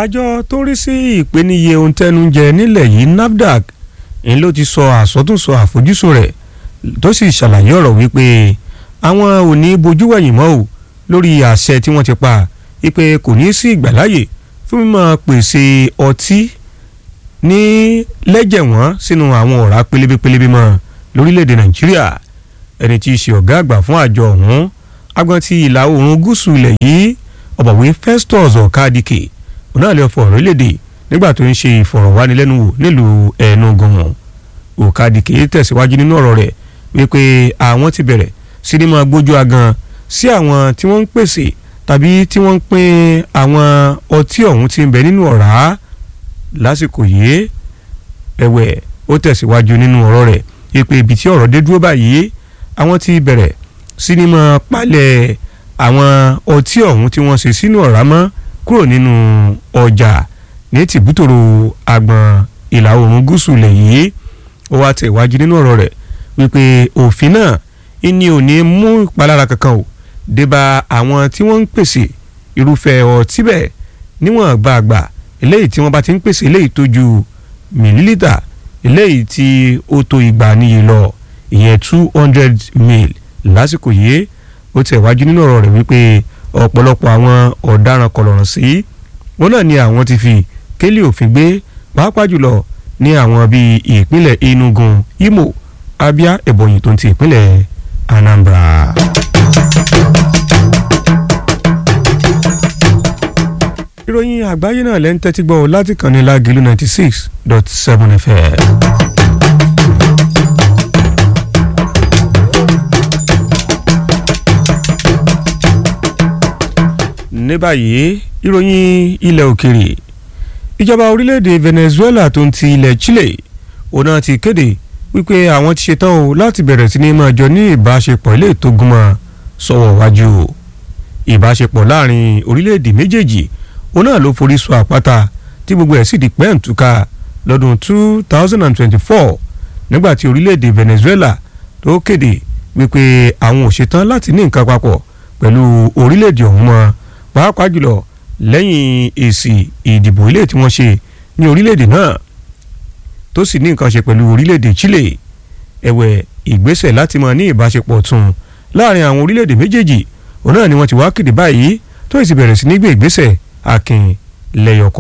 àjọ tó ń rí sí ìpèníye ohun tẹnu jẹ nílẹ̀ yìí NAFDAC ń ló ti sọ àsọtúnsọ àfojúsùn rẹ̀ tó sì ṣàlàyé ọ̀rọ̀ wípé àwọn ò ní bojú wẹ̀yìn mọ́ o lórí àṣẹ tí wọ́n ti pa wípé kò ní sí ìgbàláyè fún mímọ́ pèsè ọtí ní lẹ́jẹ̀ wọ́n sínú àwọn ọ̀rá pélébépélébé mọ́ lórílẹ̀‐èdè Nàìjíríà ẹni tí í ṣe ọ̀gá àgbà fún àjọ ọ̀hún agbọ́n ti ìlà oòrùn gúúsù ilẹ̀ yìí ọ̀bọ̀wé Festus Ọ̀kadìkè onáàlẹ́ ọ̀fọ̀ orílẹ̀‐èdè nígbà tó ń ṣe ìfọ̀rọ̀wánilẹ́nuwò nílùú Enugu Ọ̀kadìkè tẹ̀síwájú nínú ọ̀rọ̀ rẹ̀ wípé àwọn ti bẹ̀rẹ̀ sí ní máa gbójú agan sí àwọn tí wọ́n ń pèsè tàbí tí wọ́n ń pín àwọn ọtí ọ̀hún tí ń bẹ nínú ọ̀rá lásìkò yìí ẹ̀wẹ̀ ó tẹ̀síwájú nínú ọ̀rọ̀ rẹ̀ wípé ibi tí ọ̀rọ̀ dé dúró báyìí àwọn ti bẹ̀rẹ̀ sí ní máa palẹ̀ àwọn ọtí ọ̀hún tí wọ́n ṣe sínú ọ̀rá mọ́ kúrò nínú ọjà ní tìbútòrò àgbọ̀n ìlà oòrùn gúúsù ilẹ̀ yìí ó wá tẹ̀ wájú nínú ọ̀rọ̀ rẹ̀ wípé òfin náà ìní ò ní mú ìpalára kankan o débà àwọn tí wọ́n ń pèsè irúfẹ́ ọtí bẹ́ẹ̀ níwọ̀n gbàgbà eléyìí tí wọ́n bá ti ń pèsè eléyìí tó ju mìlílítà eléyìí tí ó tó igba níye lọ ìyẹn two hundred mil lásìkò yìí ó tẹ̀ wájú nínú ọ̀rọ̀ rẹ̀ wípé ọ̀pọ̀lọpọ̀ àwọn ọ̀daràn kọlọ̀rọ̀ sí wọn náà ni àwọn ti fi kélé òfin gbé pàápàá jùlọ ní àwọn bíi ìpínlẹ̀ Enugu Imo Abia Ebonyi tó ń ti ìpínlẹ̀ Anambra. ìròyìn àgbáyé náà lẹ́ ń tẹ́tí gbọ́ láti kàn ní Lágìlú ninety six dot seven FM. ní báyìí ìròyìn ilẹ̀ òkèrè ìjọba orílẹ̀-èdè Venezuela tó ń ti ilẹ̀ Chile òun náà ti kéde wípé àwọn ti ṣetán o láti bẹ̀rẹ̀ sí ní máa jọ ní ìbáṣepọ̀ ilé tó gúnmọ́ sọ̀wọ́ wájú o ìbáṣepọ̀ láàrin orílẹ̀-èdè méjèèjì òun náà ló forí sọ àpáta tí gbogbo ẹ̀ sì di pẹ́ǹtùká lọ́dún two thousand and twenty-four nígbà tí orílẹ̀-èdè Venezuela tó kéde wípé àwọn ò ṣetán láti ní nǹkan papọ̀ pẹ̀lú orílẹ̀-èdè ọ̀hún mọ́ pàápàá jùlọ lẹ́yìn èsì ìdìbò ilé tí wọ́n ṣe ní orílẹ̀-èdè náà tó sì ní nǹkan ṣe pẹ̀lú orílẹ̀-èdè Chile ẹ̀wẹ̀ ìgbésẹ̀ láti máa ní ìbáṣepọ̀ tún láàrin àwọn orílẹ̀-èdè méjèèjì òun náà ni wọ́n ti wá kéde báyìí tó sì bẹ̀rẹ̀ sí ní gbé ìgbésẹ̀ akin lẹ́yọ̀kọ̀